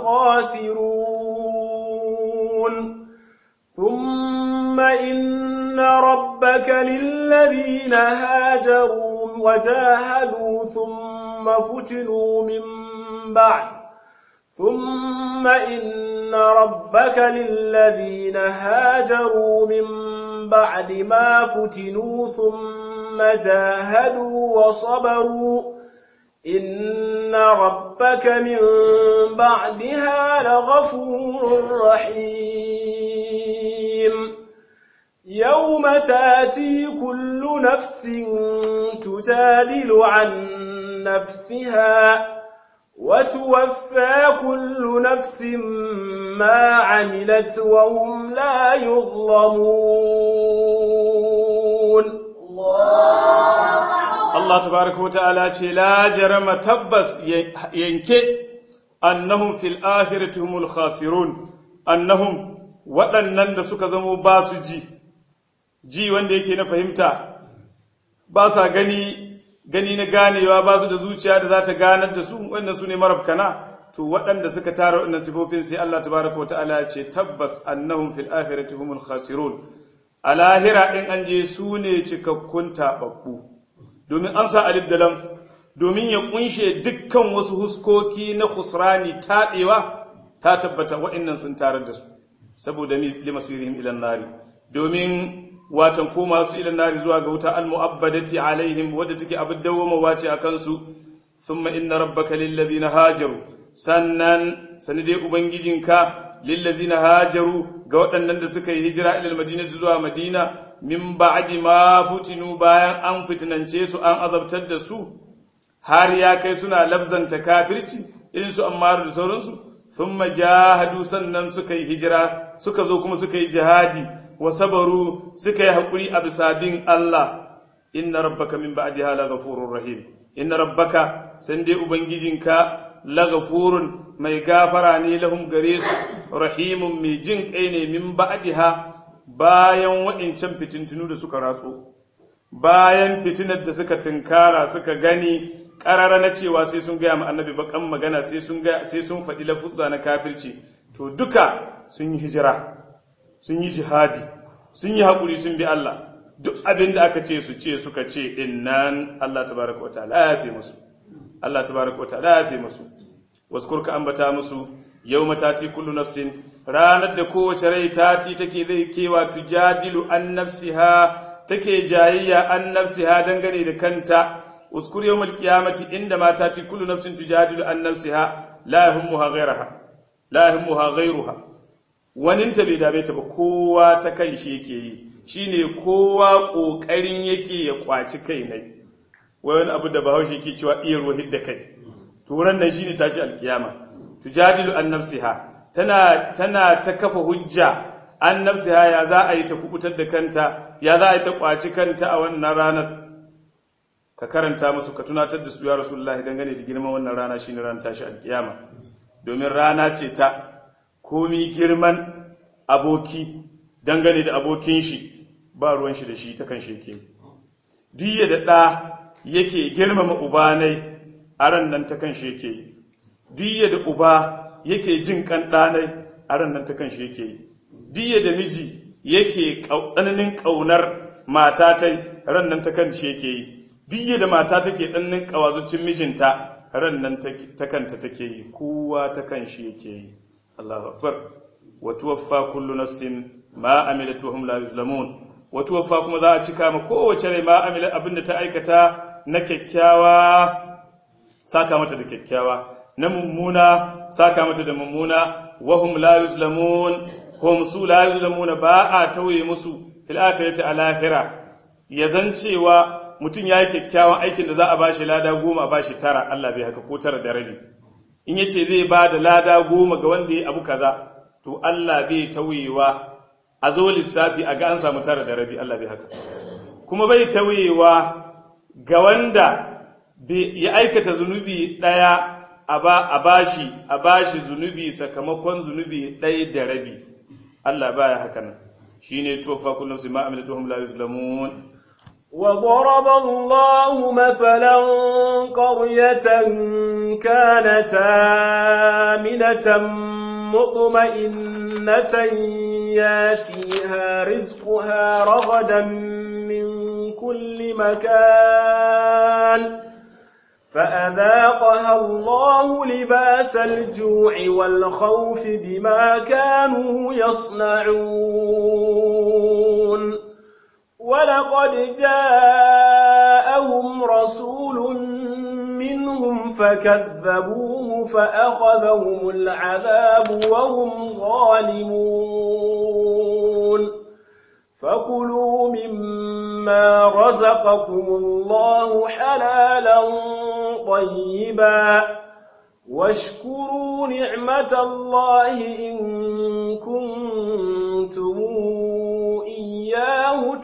الخاسرون ثم إن ربك للذين هاجروا وجاهدوا ثم فتنوا من بعد ثم إن ربك للذين هاجروا من بعد ما فتنوا ثم جاهدوا وصبروا إن ربك من بعدها لغفور رحيم يوم تاتي كل نفس تجادل عن نفسها وتوفى كل نفس ما عملت وهم لا يظلمون Allah tabaraka wa ta'ala ce la jarama tabbas yanke annahum fil akhirati humul khasirun annahum waɗannan da suka zamo ba su ji ji wanda yake na fahimta ba sa gani gani na ganewa ba su da zuciya da za ta ganar da su wannan su ne marabkana to waɗanda suka tara waɗannan sifofin sai Allah tabaraka wa ta'ala ya ce tabbas annahum fil akhirati humul khasirun a lahira ɗin an je su ne cikakkun taɓaɓɓu domin an sa alif da lam domin ya ƙunshe dukkan wasu huskoki na khusrani taɓewa ta tabbata waɗannan sun tarar da su saboda limasirihim ilan nari domin watan koma su ilan nari zuwa ga wuta almu'abbadati alaihim wadda take abin dawwamawa ce a kansu thumma inna rabbaka lillazina hajaru sannan sani dai ubangijinka lillazina hajaru ga waɗannan da suka yi hijira ilal madina zuwa madina min ba'di ma futinu bayan an fitinance su an azabtar da su har ya kai suna labzanta kafirci irin su ammaru da sauransu thumma jahadu sannan suka yi hijira suka zo kuma suka yi jihadi wa sabaru suka yi haƙuri a bisa bin Allah inna rabbaka min ba'diha laghafurur rahim inna rabbaka san dai ubangijinka laghafurun mai gafara ne lahum gare su rahimun mai jin kai ne min ba'diha bayan waɗancan fitintunu da suka ratso bayan fitinar da suka tunkara suka gani ƙarara na cewa sai sun gaya ma annabi bakan magana sai sun sai sun faɗi lafuzza na kafirci to duka sun yi hijira sun yi jihadi sun yi haƙuri sun bi Allah duk abin da aka ce su ce suka ce din nan Allah tabaraka wa ta'ala ya fi musu Allah tabaraka wa ta'ala ya fi musu waskurka ambata musu yau matati kullu nafsin ranar da kowace rai tati take zai kewa tujadilu an nafsiha take jayayya an nafsiha dangane da kanta uskur yawmal qiyamati inda ma tati kullu nafsin tujadilu an nafsiha la yahummuha ghayraha la yahmuha ghayruha waninta bai dame ta ba kowa ta kan shi yake yi shine kowa kokarin yake ya kwaci kai ne wai wani abu da bahaushe yake cewa iya ruwa da kai turan nan shine tashi alkiyama tujadilu an nafsiha tana tana ta kafa hujja an nafsiha ya za a yi ta kubutar da kanta ya za a yi ta kwaci kanta a wannan ranar ka karanta musu ka tunatar da su ya rasulullahi dangane da girman wannan rana shine ranar tashi alkiyama domin rana ce ta komi girman aboki dangane da abokin shi ba ruwan shi da shi ta kan sheke duk da ɗa yake girmama ubanai a ran nan ta kan sheke duk da uba yake jin kan ɗanai a ran nan ta kan sheke duk da miji yake tsananin ƙaunar matatai ran nan ta kan sheke duk da mata take ɗannin ƙawazucin mijinta ran nan ta kanta take yi kowa ta kan shi yake yi Allahu akbar wa tuwaffa kullu nafsin ma amilat wa hum la yuzlamun wa tuwaffa kuma za a cika ma kowace rai ma amilat abinda ta aikata na kyakkyawa saka mata da kyakkyawa na mummuna saka mata da mummuna wa hum la yuzlamun hum su la yuzlamun ba a tauye musu fil akhirati al akhirah ya zancewa mutum ya yi kyakkyawan aikin da za a bashi lada goma a bashi tara Allah bai haka ko tara da rabi in yace zai ba da lada goma ga wanda ya abu kaza to Allah bai tauyewa a zo lissafi a ga an samu tara da rabi Allah bai haka kuma bai tauyewa ga wanda ya aikata zunubi daya a bashi a bashi zunubi sakamakon zunubi ɗaya da rabi Allah baya haka nan shine tuwaffa kullum sai ma amilatu hum la yuzlamun وضرب الله مثلا قرية كانت آمنة مطمئنة ياتيها رزقها رغدا من كل مكان فأذاقها الله لباس الجوع والخوف بما كانوا يصنعون ولقد جاءهم رسول منهم فكذبوه فأخذهم العذاب وهم ظالمون فكلوا مما رزقكم الله حلالا طيبا واشكروا نعمة الله إن كنتم إياه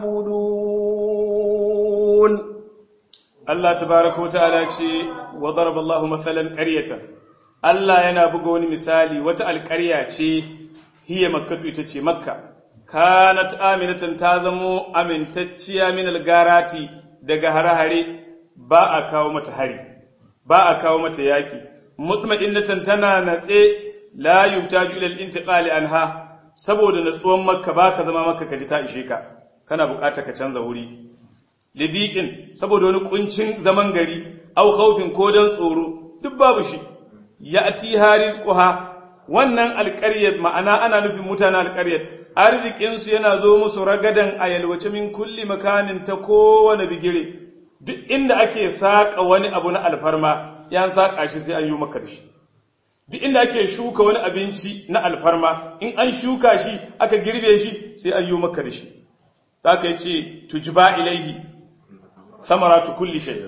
تعبدون Allah tabaraka wa ta'ala ce wa daraba Allahu mathalan qaryatan Allah yana buga wani misali wata alƙarya ce hiya makkatu ita ce makka kanat aminatan ta zamo amintacciya min algarati daga hare-hare ba a kawo mata hari ba a kawo mata yaki mutma'innatan tana natse la yuhtaju ila al-intiqali anha saboda natsuwan makka baka zama makka kaji ta ishe ka kana bukata ka canza wuri lidiqin saboda wani kuncin zaman gari au khawfin ko dan tsoro duk babu shi ya'ti harizquha wannan alƙaryar ma'ana ana nufin mutanen alƙaryar arzikinsu yana zo musu ragadan a yalwace min kulli makanin ta kowane bigire duk inda ake saƙa wani abu na alfarma yan saƙa shi sai an yi maka da shi duk inda ake shuka wani abinci na alfarma in an shuka shi aka girbe shi sai an yi maka da shi za ka yi ce tujba ilaihi samaratu kulli shay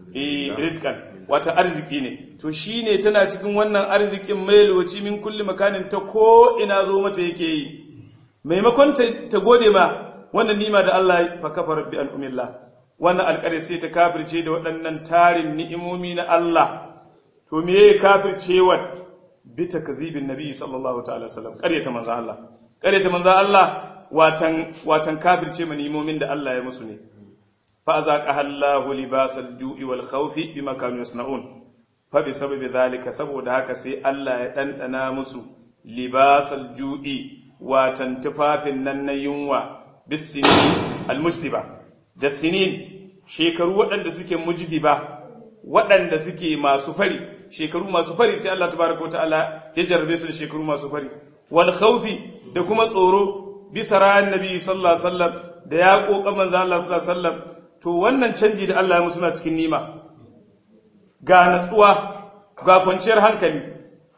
eh rizqan wata arziki ne to shine tana cikin wannan arzikin mai lokaci min kulli makanin ta ko ina zo mata yake yi maimakon ta gode ma wannan nima da Allah fa kafara bi an umillah wannan alƙare sai ta kafirce da waɗannan tarin ni'imomi na Allah to me yake kafirce wat bi takzibin nabi sallallahu ta'ala wasallam ƙaryata manzo Allah ƙaryata manzo Allah watan watan kafirce ma ni'imomin da Allah ya musu ne fa azaqaha Allahu libasal ju'i wal khawfi bima kanu yasna'un fa bi sababi zalika saboda haka sai Allah ya dandana musu libasal ju'i watan tufafin nan na yunwa bisinin almujdiba da sinin shekaru waɗanda suke mujdiba waɗanda suke masu fari shekaru masu fari sai Allah tabaraka wa ta'ala ya jarrabe su da shekaru masu fari wal khawfi da kuma tsoro bisa ran nabi sallallahu alaihi wasallam da ya kokan manzo Allah sallallahu alaihi wasallam to wannan canji da Allah ya musu na cikin nima ga natsuwa ga kwanciyar hankali to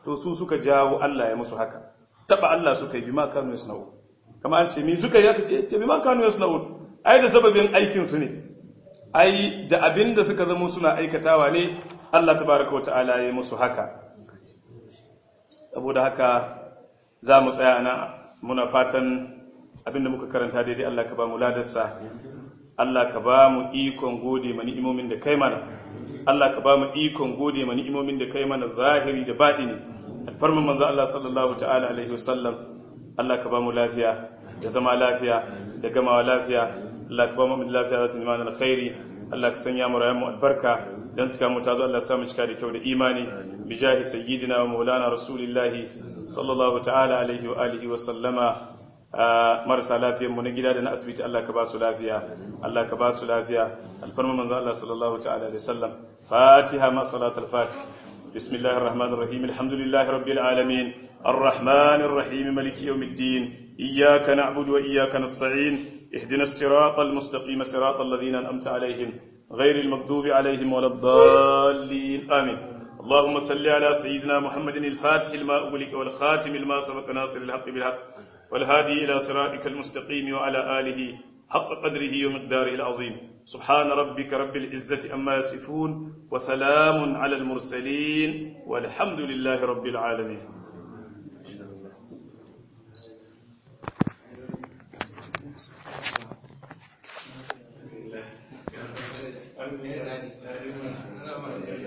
to su suka jawo Allah ya musu haka taba Allah suka yi bima kanu yasna'u kama an ce mi suka yi aka ce ce bima kanu yasna'u ai da sababin aikin su ne ai da abin da suka zama suna aikatawa ne Allah tabaraka wa ta'ala ya musu haka saboda haka za mu tsaya ana muna fatan abin da muka karanta daidai Allah ka ba mu ladarsa Allah ka ba mu ikon gode ma ni'imomin da kai mana Allah ka ba mu ikon gode ma ni'imomin da kai mana zahiri da baɗini alfarman manzo Allah sallallahu ta'ala alaihi wasallam Allah ka ba mu lafiya da zama lafiya da gamawa lafiya Allah ka ba mu lafiya da zama alkhairi Allah ka sanya mu rayuwar albarka dan cika mu tazo Allah ya samu cika da kyau da imani bijahi sayyidina wa maulana rasulillahi sallallahu ta'ala alaihi wa alihi wa sallama marasa lafiyar mu na gida da na asibiti Allah ka ba su lafiya Allah ka ba su lafiya alfarma manzo Allah sallallahu ta'ala alaihi wasallam fatiha ma salatul fatih bismillahir rahmanir rahim alhamdulillahi rabbil alamin arrahmanir rahim maliki yawmiddin iyyaka na'budu wa iyyaka nasta'in ihdinas siratal mustaqim siratal ladzina an'amta alaihim ghayril maghdubi alaihim waladdallin amin اللهم صل على سيدنا محمد الفاتح لما أغلق والخاتم لما سبق ناصر الحق بالحق والهادي إلى صراطك المستقيم وعلى آله حق قدره ومقداره العظيم سبحان ربك رب العزة أما يصفون وسلام على المرسلين والحمد لله رب العالمين